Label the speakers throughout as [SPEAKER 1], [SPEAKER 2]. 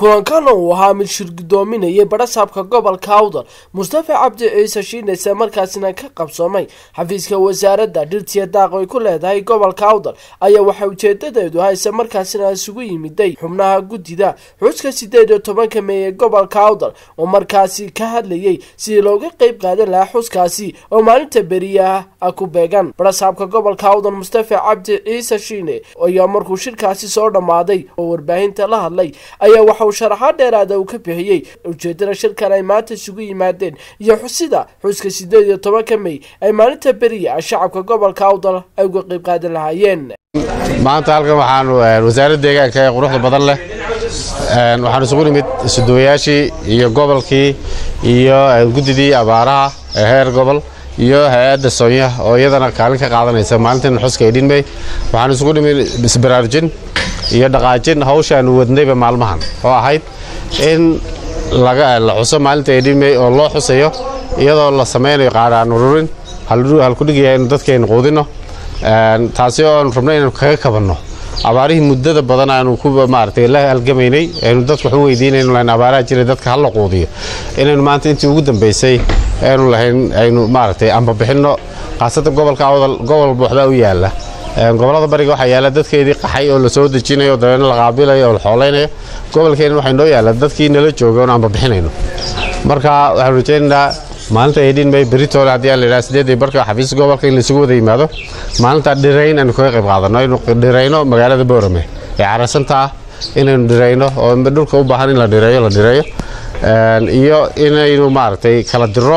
[SPEAKER 1] kulankan uu ahaa mid shirgudoominayay badhasaabka gobolka awdal mustafa cabdi ciise shiinayse markaasina ka qabsoomay xafiiska wasaaradda dhirtiya daaq ay ku leedahay gobolka awdal ayaa waxaa ujeedadeedu hayse markaasina isugu yimiday xubnaha guddida xuska sideed iyo tobanka mey ee gobolka awdal oo markaasi ka hadlayay sidii looga qeyb qaadan lahaa xuskaasi oo maalinta beriyaha ku beegan badhasaabka gobolka awdal mustafa cabdi ciise shiine ayaa markuu shirkaasi soo dhammaaday oo warbaahinta la hadlay ayaa waxa uu sharaxaad dheeraada uu ka bixiyey ujeedada shirkan ay maanta isugu yimaadeen iyo xusida xuska sideed iyo tobanka mey ay maalinta beriya shacabka gobolka awdal ay uga qeyb qaadan lahaayeen
[SPEAKER 2] maanta halkan waxaanu wasaaradda deegaanka ee quruxda badan leh waxaan isugu nimid isuduwayaashii iyo gobolkii iyo guddidii abaaraha ee heer gobol iyo hay-adda soonya oo iyadana kaalin ka qaadanaysa maalintan xuska edhinmey waxaan isugu nimid isbaraarjin iyo dhaqaajin hawshaanu wadnayba maalmahan oo ahayd in la xuso maalinta edhinmey oo loo xusayo iyadoo la samaynayo qaadhaan ururin halkudhigaya inu dadkaynu quudinno taasi oo aanu rabno inaynu kaga kabanno abaarihii muddada badan aanu ku maaragtay la halgamaynay aynu dadku wax u weydiinaynu lahayn abaaraha jiray dadka hala quudiyo inaynu maanta intii ugu dambaysay aynu lahayn aynu maaragtay amba bixinno khaasatan gobolka awdal gobol walba waxbaa u yaalla gobollada bariga waxaa yaalla dadkeedii qaxay oo la soo dejinayo dabeedna la qaabilayo oo la xoolaynayo gobolkeena waxay noo yaalla dadkii nala jooga oon amba bixinayno marka waxaanu rajaynaynaa maalinta edhin may beritoole haddii aan la yidhaha sideedii barka xafiiska gobolka in laysugu wada yimaado maalinta dhirayn aynu kaga qayb qaadanno aynu dhirayno magaalada boorame ee carasanta ah inaynu dhirayno oo dhulka u baahan in la dhireeyo la dhireeyo iyo inaynu maaragtay kala diro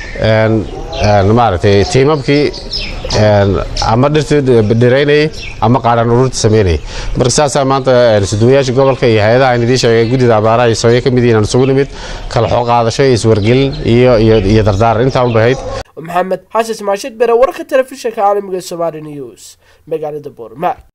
[SPEAKER 2] maaragtay tiimamkii ama dhirtii dhiraynayay ama qaadhaan ururta samaynayay marka saasaa maanta isuduwayaasha gobolka iyo hay-adaha aan idiin sheegay guddida abaaraha iyo soonya ka mid yihiin aan isugu nimid kala xoo qaadasho iyo iswargelin iyo iyo dardaaran intaa unbay ahayd
[SPEAKER 1] maxamed xasan maashid bere wararka telefishinka caalamiga somaali news magaalada boorma